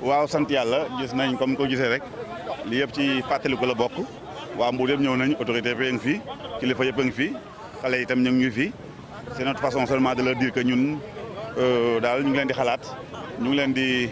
waaw sant yàlla gis nañ comme ko gisee rek li yëpp ci fàttaliku la bokk waa Mbour yëpp ñëw nañ autorité yëpp a ngi fi kilifa yëpp a ngi fi xale yi itam ñu ngi fi c'est notre façon seulement de leur dire que ñun daal ñu ngi leen di xalaat ñu ngi leen di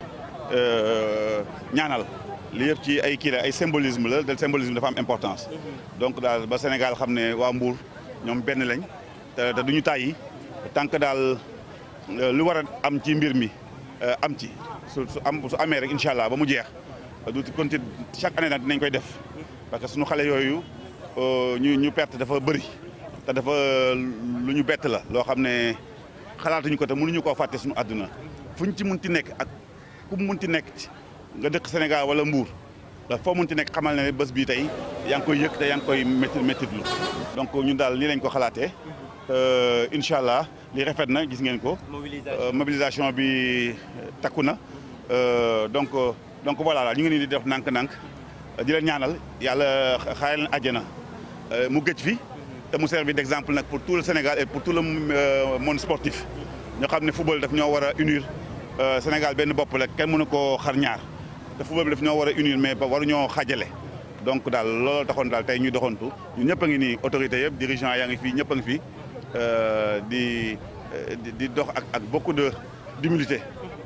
ñaanal li yëpp ci ay kii la ay symbolisme la te symbolisme dafa am importance donc daal ba Sénégal xam ne waa Mbour ñoom benn lañ te te duñu tàyyi tant que daal lu war a am ci mbir mi am ci su su am su amee rek incha allah ba mu jeex du continuer chaque année nag dinañ koy def parce que suñu xale yooyu ñu ñu perte dafa bëri te dafa lu ñu bett la loo xam ne xalaatuñu ko te mënuñu koo fàtte suñu àdduna fuñ ci munti nekk ak ku mu munti nekk nga dëkk Sénégal wala Mbour da foo munti nekk xamal ne bés bii tey yaa ngi koy yëg te yaa ngi koy métti méttitlu donc ñun daal lii lañ ko xalaatee incha allah li rafet na gis ngeen ko. mobilisation bi takku na donc donc voilà la ñu ngi nii di def nànk-nànk di leen ñaanal yàlla xaare leen àjjana mu gëj fi te mu servir d'exemple nag pour tout le Sénégal et pour tout le monde sportif ñoo xam ne football daf ñoo war a unir Sénégal benn bopp la kenn mënu koo xar ñaar te football bi daf ñoo war a unir mais waruñoo xaajale donc daal looloo taxoon daal tey ñuy doxantu ñun ñëpp a ngi nii autorité yëpp dirigeant yaa ngi fii ñëpp a ngi fii di di dox ak ak beaucoup de d'humilité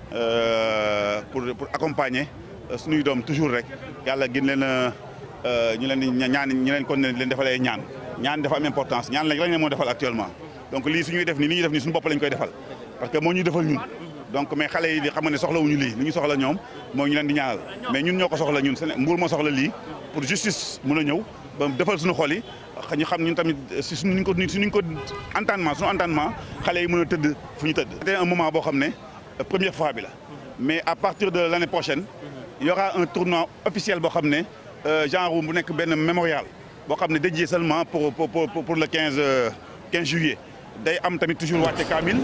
pour pour accompagner suñuy doom toujours rek yàlla gën leen ñu leen di ñaan ñu leen kon leen defalee ñaan ñaan dafa am importance ñaan lañ lañ leen moo defal actuellement donc lii suñuy def nii li ñuy def nii suñu bopp lañ koy defal parce que moo ñuy defal ñun donc mais xale yi di xam ne soxlawuñu lii li ñu soxla ñoom mooy ñu leen di ñaanal mais ñun ñoo ko soxla ñun Séné Mbour moo soxla lii pour justice mun a ñëw ba defal suñu xol yi ñu xam ñun tamit si suñu ko suñu ko entendement suñu entendement xale yi mën a tëdd fu ñu tëdd. c'était un moment boo xam ne première fois bi la mais à partir de l'année prochaine il y aura un tournoi officiel boo xam ne genre bu nekk benn mémorial boo xam ne dédié seulement pour pour pour le 15 15 juillet day am tamit toujours wàcce kaamil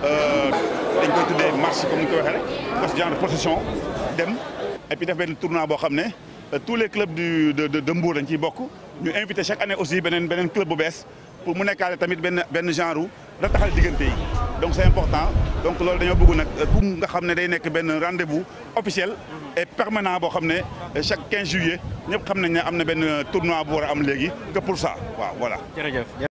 dañ koy tuddee marche comme ni ñu koy waxee rek parce que genre procession dem et puis def benn tournoi boo xam ne tous les clubs du de de Mbour dañ ciy bokk ñu invité chaque année aussi beneen beneen club bu bees pour mu nekkaale tamit benn benn genre rataxal diggante yi donc c'est important donc loolu dañoo bëgg nag pour nga xam ne day nekk benn rendez-vous officiel et permanent boo xam ne chaque 15 juillet ñëpp xam nañ ne am na benn tournoi bu war a am léegi que pour ça waaw voilà. jërëjëf.